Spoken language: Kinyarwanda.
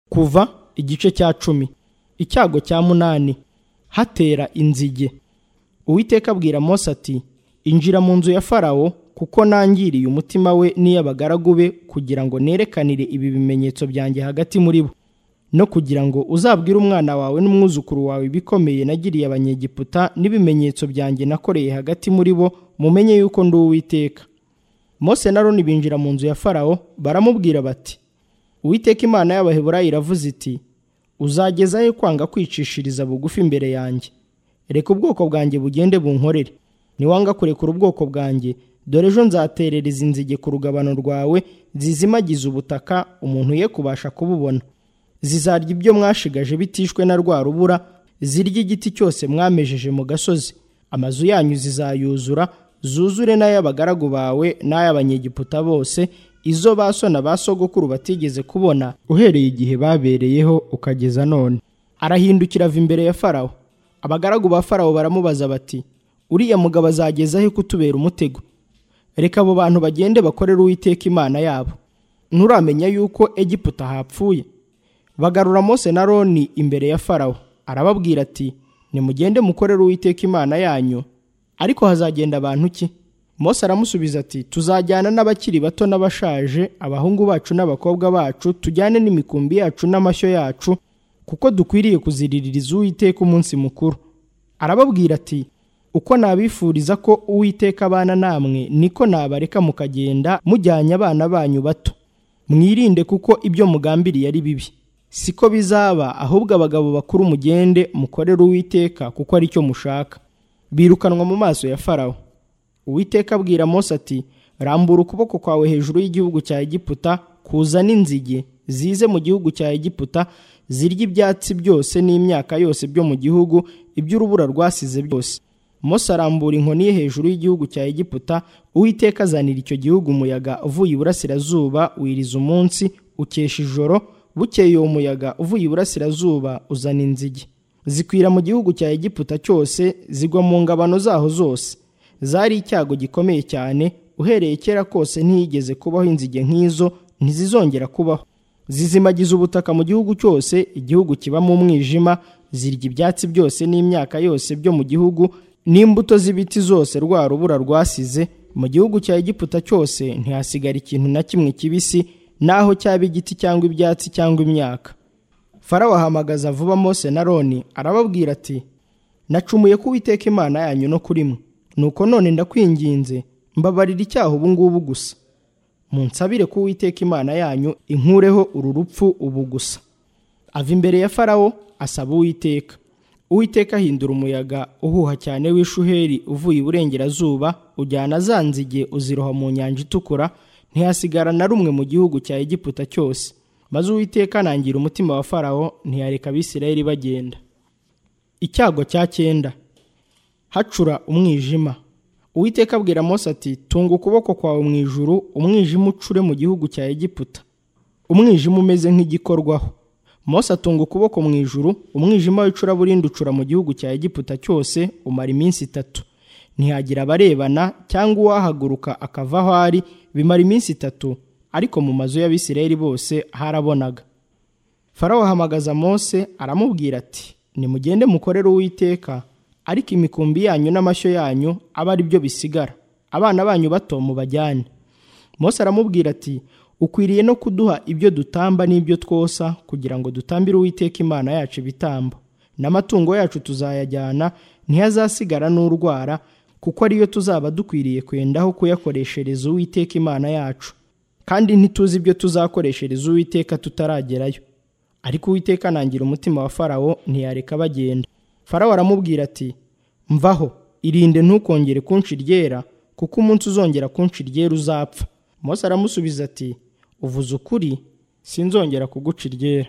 kuva igice cya cumi icyago cya munani hatera inzige uwiteka abwira mose ati injira mu nzu ya farawo kuko nangiriye umutima we n'iy'abagaragu be kugira ngo nerekanire ibi bimenyetso byanjye hagati muri bo no kugira ngo uzabwire umwana wawe n'umwuzukuru wawe ibikomeye nagiriye abanyegiputa n'ibimenyetso byanjye nakoreye hagati muri bo mumenye yuko ndi uwiteka mose na roni binjira mu nzu ya farawo baramubwira bati uwiteka imana y'abaheburayo iravuze iti uzagezayo kwanga kwicishiriza bugufi imbere yanjye reka ubwoko bwanjye bugende bunkorere niwanga kurekura ubwoko bwanjye dore ejo nzaterereza inzige ku rugabano rwawe zizimagiza ubutaka umuntu ye kubasha kububona zizarya ibyo mwashigaje bitishwe na rwa rubura zirya igiti cyose mwamejeje mu gasozi amazu yanyu zizayuzura zuzure n'ay'abagaragu bawe n'ay'abanyegiputa bose izo ba sona ba sogokuru batigeze kubona uhereye igihe babereyeho ukageza none arahindukira ava imbere ya farawo abagaragu ba farawo baramubaza bati uriya mugabo azageza he kutubera umutego reka abo bantu bagende bakorere uwiteka imana yabo nturamenya yuko egiputa hapfuye bagarura mose na roni imbere ya farawo arababwira ati nimugende mukorere uwiteka imana yanyu ariko hazagenda abantu ki mose aramusubiza ati tuzajyana n'abakiri bato n'abashaje abahungu bacu n'abakobwa bacu tujyane n'imikumbi yacu n'amashyo yacu kuko dukwiriye kuziriririza uwiteka umunsi mukuru arababwira ati uko nabifuriza ko uwiteka abana namwe niko nabareka mukagenda mujyanye abana banyu bato mwirinde kuko ibyo mugambiriye ari bibi siko bizaba ahubwo abagabo bakuru mugende mukorere uwiteka kuko ari cyo mushaka birukanwa mu maso ya farawo uwiteka abwira mose ati rambura ukuboko kwawe hejuru y'igihugu cya egiputa kuzana inzige zize mu gihugu cya egiputa zirya ibyatsi byose n'imyaka yose byo mu gihugu iby'urubura rwasize byose mose arambura inkoni ye hejuru y'igihugu cya egiputa uwiteka azanira icyo gihugu umuyaga uvuye iburasirazuba wiriza umunsi ukesha ijoro bukeye uwo muyaga uvuye iburasirazuba uzana inzige zikwira mu gihugu cya egiputa cyose zigwa mu ngabano zaho zose zari icyago gikomeye cyane uhereye kera kose ntiyigeze kubaho inzige nk'izo ntizizongera kubaho zizimagiza ubutaka mu gihugu cyose igihugu kibamo umwijima zirya ibyatsi byose n'imyaka yose byo mu gihugu n'imbuto z'ibiti zose rwa rubura rwasize mu gihugu cya egiputa cyose ntihasigara ikintu na kimwe kibisi naho cyaba igiti cyangwa ibyatsi cyangwa imyaka farawo ahamagaza vuba mose na roni arababwira ati nacumuye ko uwiteka imana yanyu no kuri mwe nuko none ndakwinginze mbabarira icyaha ubu ngubu gusa munsabire ko uwiteka imana yanyu inkureho uru rupfu ubu gusa ava imbere ya farawo asaba uwiteka uwiteka ahindura umuyaga uhuha cyane w'ishuheri uvuye iburengerazuba ujyana za nzige uziroha mu nyanja itukura ntihasigara na rumwe mu gihugu cya egiputa cyose maze uwiteka anangira umutima wa farawo ntiyareka abisirayeli bagenda icyago cya cyenda hacura umwijima uwiteka abwira mose ati tunga ukuboko kwawe mu ijuru umwijima ucure mu gihugu cya egiputa umwijima umeze nk'igikorwaho mose atunga ukuboko mu ijuru umwijima w'icuraburindi ucura mu gihugu cya egiputa cyose umara iminsi itatu ntihagira abarebana cyangwa uwahaguruka akava aho ari bimara iminsi itatu ariko mu mazu y'abisirayeli bose harabonaga farawo ahamagaza mose aramubwira ati nimugende mukorere uwiteka ariko imikumbi yanyu n'amashyo yanyu abe ari byo bisigara abana banyu bato mubajyane mose aramubwira ati ukwiriye no kuduha ibyo dutamba n'ibyo twosa kugira ngo dutambire uwiteka imana yacu ibitambo n'amatungo yacu tuzayajyana ntihazasigara n'urwara kuko ariyo tuzaba dukwiriye kwendaho kuyakoreshereza uwiteka imana yacu kandi ntituzi ibyo tuzakoreshereza uwiteka tutaragerayo ariko uwiteka anangira umutima wa farawo ntiyareka bagenda farawo aramubwira ati mvaho irinde ntukongere kunshi ryera kuko umunsi uzongera kunshi ryera uzapfa mose aramusubiza ati uvuze ukuri sinzongera kuguca iryera